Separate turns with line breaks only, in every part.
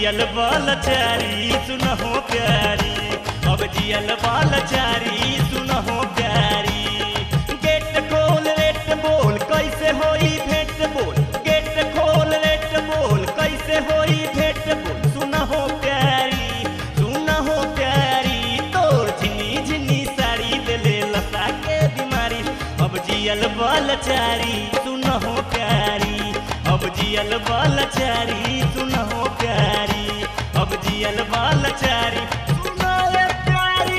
जियल बाल चारी सुनहो प्यारी अब जियल बाल चारी सुनहो प्यारी गेट खोल रेट बोल कैसे होई भेंट बोल गेट खोल रेट बोल कैसे होई भेंट बोल सुनहो प्यारी सुनहो प्यारी तोर झिनी झिनी साड़ी देले लता के बीमारी अब जियल बाल चारी सुनहो प्यारी अब जियल बाल चारी सुनहो प्यारी अब जियल बाल चारी सुनो रे प्यारी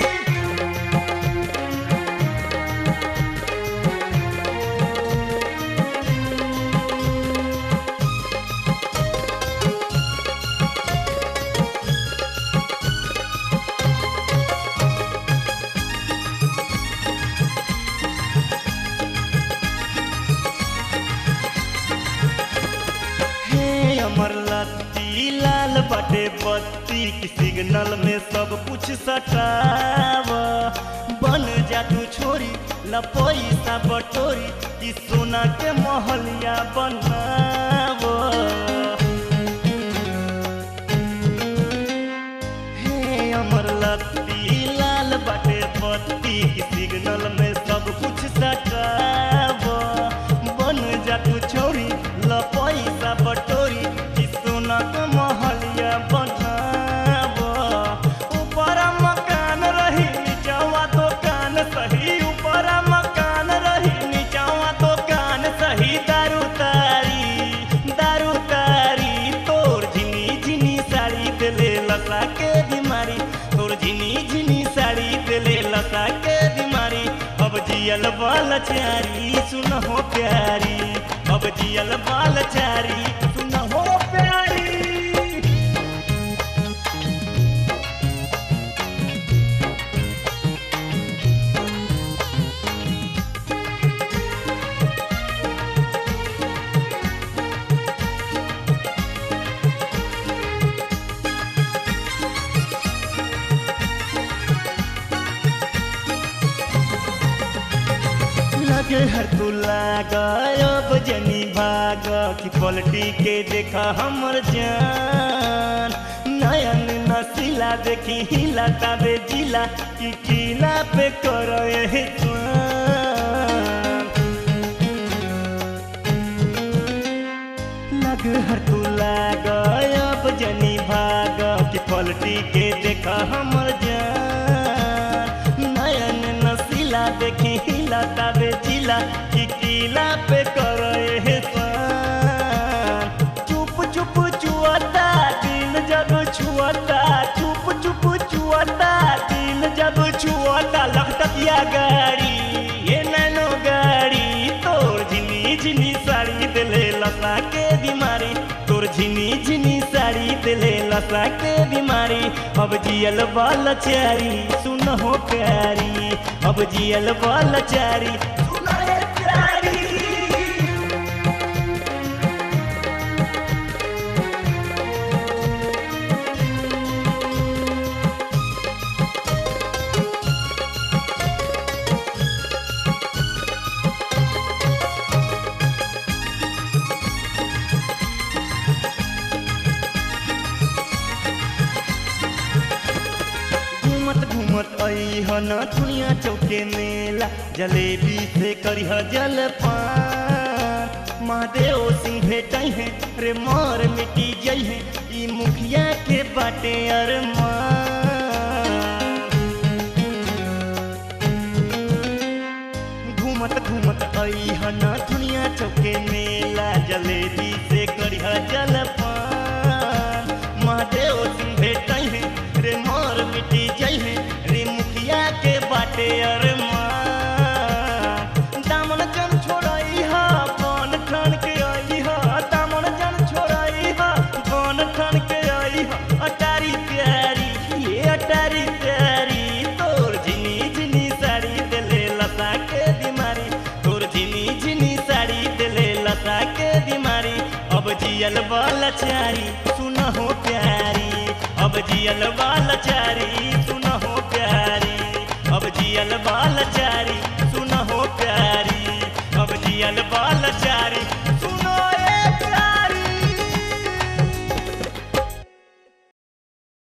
हे अमर लत्ती लाल बटे बत्ती की सिग्नल में सब कुछ सटाव बन जा तू छोरी लपोई सा बटोरी कि सोना के महलिया बनाव हे अमर लत्ती लाल बटे बत्ती की सिग्नल में सब कुछ सटाव बन जा तू छोरी ल पैसा बटोरी कि सोना के महलिया बनाव ऊपर मकान रही नीचवा दुकान सही ऊपर मकान रही नीचवा दुकान सही दारू तारी दारू तारी तोर झिनी झिनी साड़ी देले लसा के बीमारी तोर झिनी झिनी साड़ी देले लसा के बीमारी अब जियल बाल चारी सुनहो प्यारी अब जियल बाल चारी सुनहो प्यारी लगे हर तू लागब जनी भाग की पलटी के देखा हमर जान नयन नसीला देखी हिला ताबे जिला की किला पे करो ये लग हर तू लागब जनी भाग की पलटी के देखा हमर जान नयन नसीला देखी हिला ताबे जिला की किला पे करो ये चुप चुप चुआता दिल जब छुआता चुप चुप चुआता दिल जब छुआता लखटकिया गाड़ी ये नैनो गाड़ी तोर झिनी झिनी साड़ी दिले लसा के बीमारी तोर झिनी झिनी साड़ी दिले लसा के बीमारी अब जियल बाल चारी सुनहो प्यारी अब जियल बाल चारी सुनो रे प्यारी घूमत घूमत अइहन दुनिया चौके मेला जलेबी से करिह जलपान महादेव सिंह भेटै है रे मार मिटी जई है ई मुखिया के बाटे अरमान घूमत घूमत अइहन दुनिया चौके मेला जलेबी से करिह जलपान महादेव सिंह भेटै है रे मार मिटी जई है रे मुखिया के बाटे अरमान दामन जन छोड़ई हा कौन ठन के आई हा दामन जन छोड़ई हा कौन ठन के आई हा अटारी प्यारी ये अटारी प्यारी तोर झिनी झिनी साड़ी देले लता के बीमारी तोर झिनी झिनी साड़ी देले लता के बीमारी अब जियल बाल चारी सुनहो प्यारी अब जियल बाल चारी सुनहो प्यारी अब जियल बाल चारी सुनहो प्यारी अब जियल बाल चारी